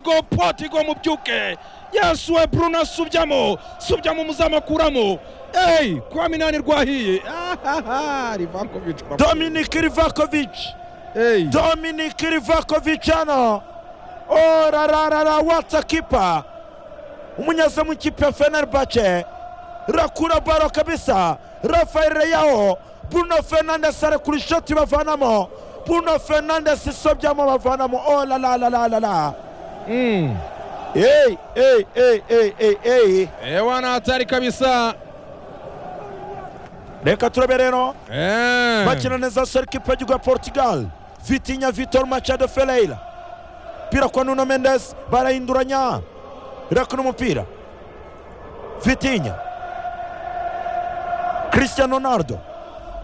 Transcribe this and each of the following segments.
tigo potigo mubyuke yesu we bruno subyamo subyamo muzamukuramo eyi kuba minani rwahiye rivakovici dominike rivakovici eyi dominike rivakovici hano orararara watsa kipa umunyezamu w'ikipe ya fenerbahce rakura baro kabisa rafael yaho bruno fernandes arekura ishoti bavanamo bruno fernandes isobyamo bavanamo orararara eyi eyi eyi eyi eyi eyi ewa ni hatari kabisa reka turabe rero eee bakina neza serikipe y'igihugu ya portugal vitinya vitor machado ferreira umupira kwa nuno mendes barahinduranya irakuna umupira vitinya cristiano ronaldo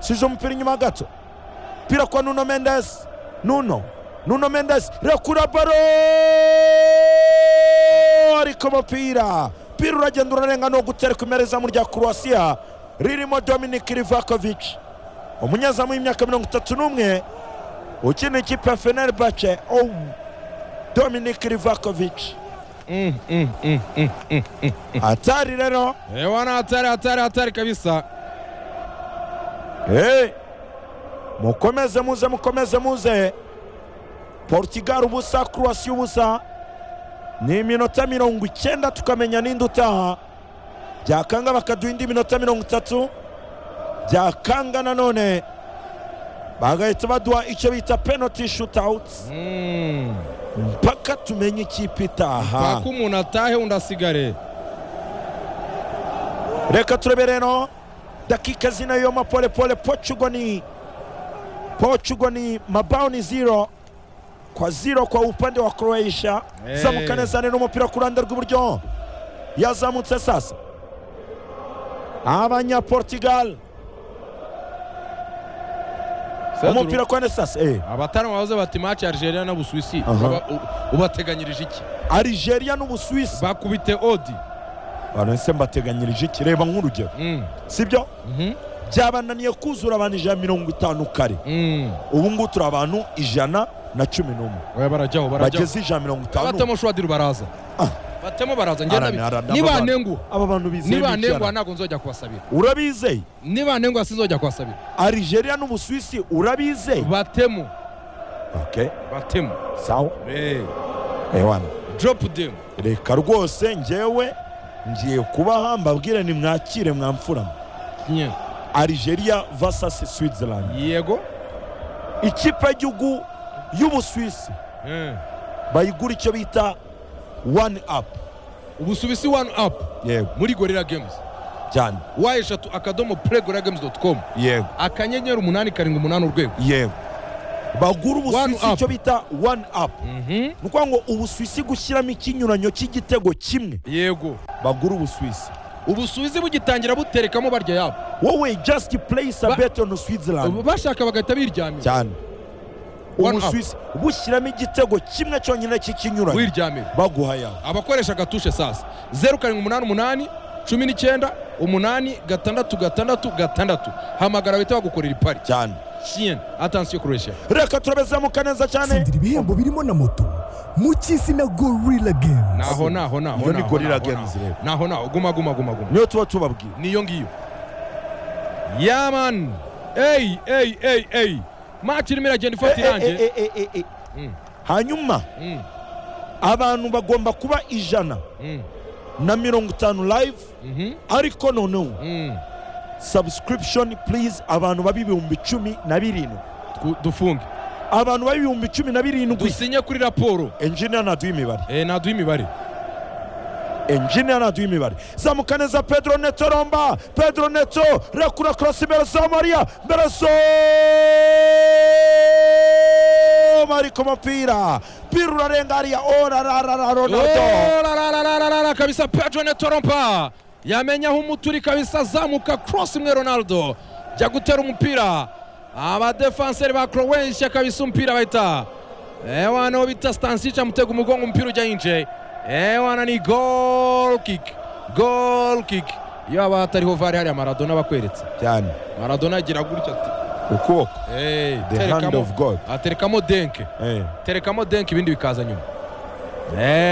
size umupira inyuma gato umupira kwa nuno mendes nuno nuno mendes irakura baro ariko umupira umupira uragenda urarenga no gutereka imbere izamu rya croatia ririmo dominic rivakovic umunyezamu w'imyaka mirongo itatu n'umwe ukina ikipe ya fenerbahce oh. Dominic Rivakovic hatari rero ewa ni hatari hatari hatari kabisa Eh, mukomeze muze mukomeze muze Portugal ubusa Croatia ubusa ni iminota mirongo icyenda tukamenya ninde utaha byakanga bakaduha indi minota mirongo itatu byakanga nanone bagahita baduha icyo bita penalty shootout mpaka tumenye ikipe itaha paka umuntu atahe undi asigare reka turebe rero dakika zinayoma pole pole portugal ni portugal ni mabao ni zero kwa zero kwa upande wa croatia Hey. zamuka neza rero umupira ku ruhande rw'iburyo yazamutse sasa abanyaportugal umupira kwa sasa eh. abatari bavuze bati maci algeria na busuwisi Aha. Baba- u- ubateganyirije iki algeria n'ubusuwisi bakubite odi banese mbateganyirije iki reba nk'urugero Mm, sibyo mhm, byabananiye kuzura abantu ijana na mirongo itanu kare mm. ubu ngubu turi abantu ijana na cumi n'umwe oya barajyaho barajyaho bageze ijana na mirongo itanu abatemo shwadiri baraza Ah. batemo baraza njye Ara- ndabi- ara- nibanenguha aba bantu bizeye nibanenguha bicara ntabwo nzojya kubasabira urabizeye nibanenguha sinzojya kubasabira algeria n'ubusuwisi urabizeye batemo okay batemo sawa Eh, ewana drop them reka rwose njyewe ngiye kubaha mbabwire nimwakire mwamfuramo Nye. algeria vs switzerland yego ikipe y'igihugu y'ubusuwisi Eh. bayigura icyo bita one up ubusuwisi one up yego muri gorilla games cyane wa eshatu akadomo play gorilla games dot com yego akanyenyeri umunani karindwi umunani urwego yego bagura One ubusuwisi up. icyo bita one up Mhm. ni ukuvuga ngo ubusuwisi gushyiramo ikinyuranyo cy'igitego kimwe yego bagura ubusuwisi ubusuwizi bugitangira buterekamo barya yabo wowe just place Ba- a bet on switzerland bashaka bagahita biryamira cyane One up. ubusuwisi bushyiramo igitego kimwe cyonyine cy'ikinyuranyo wiryamira baguha yawe abakoresha agatushe sasa zeru karindwi umunani umunani cumi n'icyenda umunani gatandatu gatandatu gatandatu hamagara bahita bagukorera ipari cyane chien atansiyo kuresha reka turabezamuka neza cyane tsindira ibihembo birimo na moto mu cy'izina gorilla games naho naho naho Iyo ni naho, Gorilla naho, Games naho. rero. naho naho guma guma guma guma niyo tuba tubabwiye niyo ngiyo yaman eyi eyi eyi eyi maci irimo iragenda ifata Eh, eh, irangiye eh, eh, eh, eh, eh. Mm, hanyuma mm, abantu bagomba kuba ijana mm, na mirongo itanu live mhm, ariko noneho mm. subscription please abantu bab'ibihumbi cumi na birindwi Twu- dufunge abantu bab'ibihumbi cumi na birindwi dusinye kuri raporo engineer ntaduha imibare Eh, naduha imibare engineer ntaduha imibare zamuka neza pedro neto romba pedro neto rekura korosi imbere za mariya imbere zoma ariko umupira pira urarenga hariya orararara ronaldo Oh, la, la, la, la, la, la, la, kabisa pedro netorompa yamenya aho umuturi kabisa azamuka cross imwe ronaldo jya gutera umupira abadefanseri ba croatia kabisa umupira bahita ewana uwo bita stansic amutega umugongo umupira ujya yinje ewana ni goal kick goal kick iyo haba hatariho vare hariya maradona abakweretse cyane maradona agira gutya ati ukuboko "Hey, The hand terekamo- of God." aterekamo denke Eh. terekamo denke ibindi bikaza nyuma Eh,